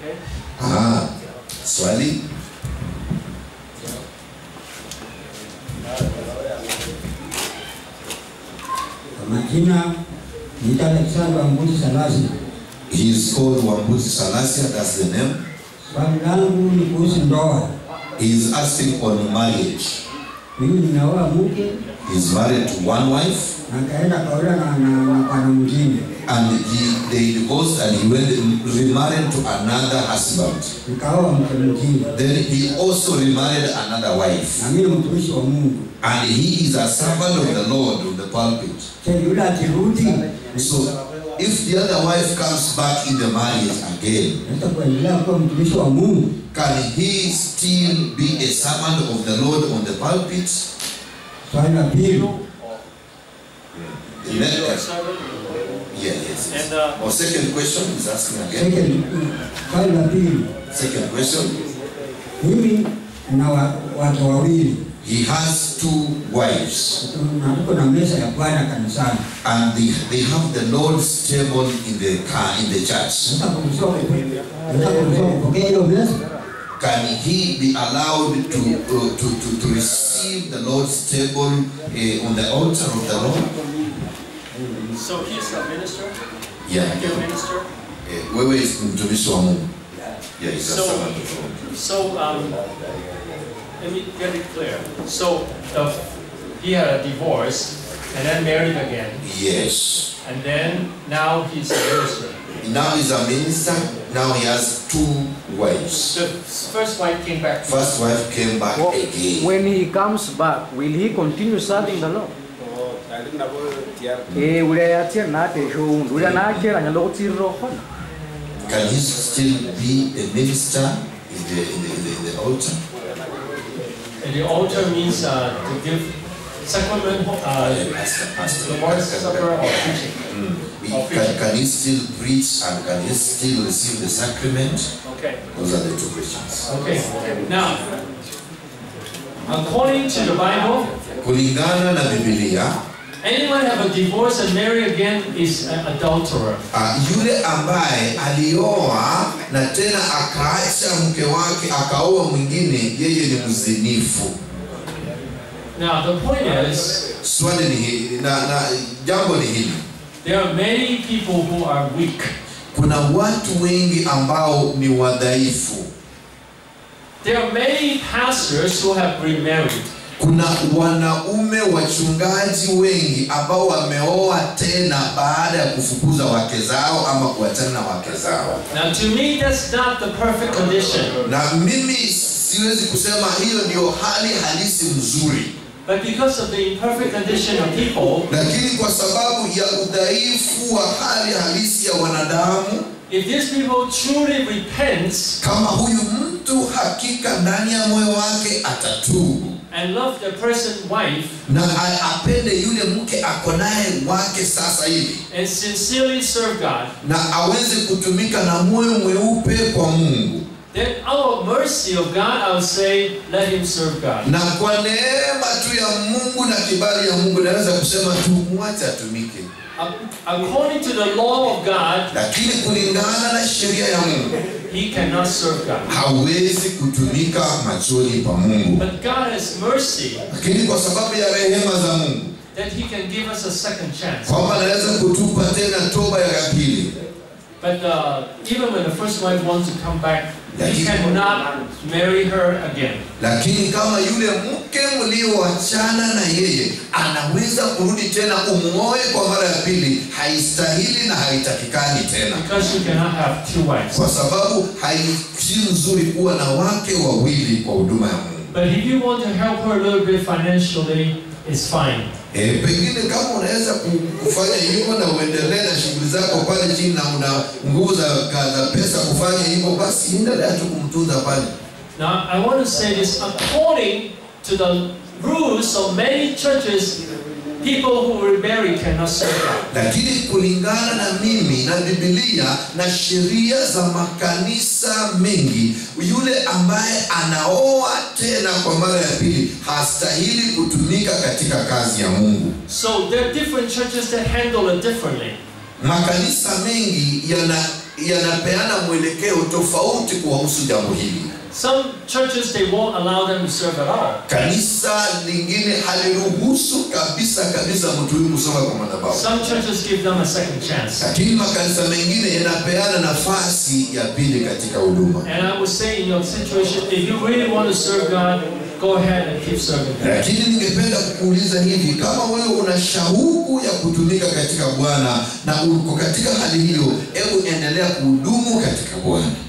Okay? Ah, swali Kwa majina niita Alexander Mbuzi Salasi. he is called Wambuzi Salasia that's the name Swali langu ni kuhusu ndoa. he is asking on marriage Mimi ninaoa mke he is married to one wife na kaenda kaolewa na na na bwana mwingine, and he they divorced and he went remarried to another husband nikaoa mke mwingine, then he also remarried another wife na mimi ni mtumishi wa Mungu. and he is a servant of the Lord in the pulpit Je, yule akirudi so if the other wife comes back in the marriage again naweza kuendelea kuwa mtumishi wa Mungu? Can he still be a servant of the Lord on the pulpit? Swali la pili, You Next. know, servant? Yeah, yes. yes. And, uh, Or second question is asking again. second, swali la pili, Second question. mimi na wa, watu wawili He has two wives na tuko na meza ya Bwana kanisani. and they, they have the Lord's table in the car in the church. Naweza kuruhusiwa kupo- naweza kuruhusiwa kupokea hiyo meza? Can he be allowed to uh, to, to, to receive the Lord's table uh, on the altar of the Lord? So he's a minister? Yeah. Like a minister? Uh, wewe is mtumishi wa Mungu. Yeah, he's a So- servant of God. So, um, let me get it clear. So, the, he had a divorce and then married again, Yes. and then now he's a minister. Now he's a minister. Now he has two wives. The first wife came back. First wife came back Well, again. when he comes back, will he continue serving the Lord? Eh, ulia yatia nate shundu. Ulia nakera nyalo kutiriro khona. Can he still be a minister in the in the, in the, in the altar? And the altar means uh, to give sacrament, uh, pastor, pastor. the Lord's Supper or preaching. Mm. He- Can, can he still preach and can he still receive the sacrament? Okay. Those are the two questions. Okay. Now, according to the Bible, Kulingana na Biblia, anyone have a divorce and marry again is an adulterer. uh, yule ambaye alioa na tena akaacha mke wake akaoa mwingine, yeye ni mzinifu. Now, the point is, Swali ni hili na, na jambo ni hili, there are many people who are weak. kuna watu wengi ambao ni wadhaifu. There are many pastors who have remarried. Kuna wanaume wachungaji wengi ambao wameoa tena baada ya kufukuza wake zao ama kuachana na wake zao, Now, to me, that's not the perfect condition. na mimi siwezi kusema hiyo ndio hali halisi mzuri, But because of the imperfect condition of people, lakini kwa sababu ya udhaifu wa hali halisi ya wanadamu, if these people truly repent kama huyu mtu hakika ndani ya moyo wake atatubu and love the person's wife na a- apende yule mke ako naye wake sasa hivi and sincerely serve God, na aweze kutumika na moyo mweupe kwa Mungu, then out of mercy of God, I would say, let him serve God. na kwa neema tu ya Mungu na kibali ya Mungu naweza kusema tu mwache atumike, Ac- According to the law of God, lakini kulingana na sheria ya Mungu he cannot serve God. hawezi kutumika machoni pa Mungu, But God has mercy lakini kwa sababu ya rehema za Mungu that he can give us a second chance. kwamba anaweza kutupa tena toba ya pili, But uh, even when the first wife wants to come back, he Lakini- cannot marry her again. lakini kama yule mke mlioachana na yeye anaweza kurudi tena umuoe kwa mara ya pili, haistahili na haitakikani tena, Because you cannot have two wives. kwa sababu haisi nzuri kuwa na wake wawili kwa huduma ya Mungu. But if you want to help her a little bit financially, it's fine. E, pengine kama unaweza ku- kufanya hivyo na uendelee na shughuli zako pale chini na una nguvu za, za pesa kufanya hivyo, basi endelea tu kumtunza pale. Now, I want to say this according to the rules of many churches, people who remarry cannot serve God. lakini kulingana na mimi na Biblia na sheria za makanisa mengi, yule ambaye anaoa tena kwa mara ya pili hastahili kutumika katika kazi ya Mungu. So there are different churches that handle it differently. Makanisa mengi yana yanapeana mwelekeo tofauti kuhusu jambo hili Some churches, they won't allow them to serve at all. kanisa lingine haliruhusu kabisa kabisa mtu huyu kusoma kwa madhabahu Some churches give them a second chance. lakini makanisa mengine yanapeana nafasi ya pili katika huduma And I would say in your situation, if you really want to serve God, go ahead and keep serving Him. lakini ningependa kukuuliza hivi kama wewe una shauku ya kutumika katika bwana na uko katika hali hiyo hebu endelea kuhudumu katika bwana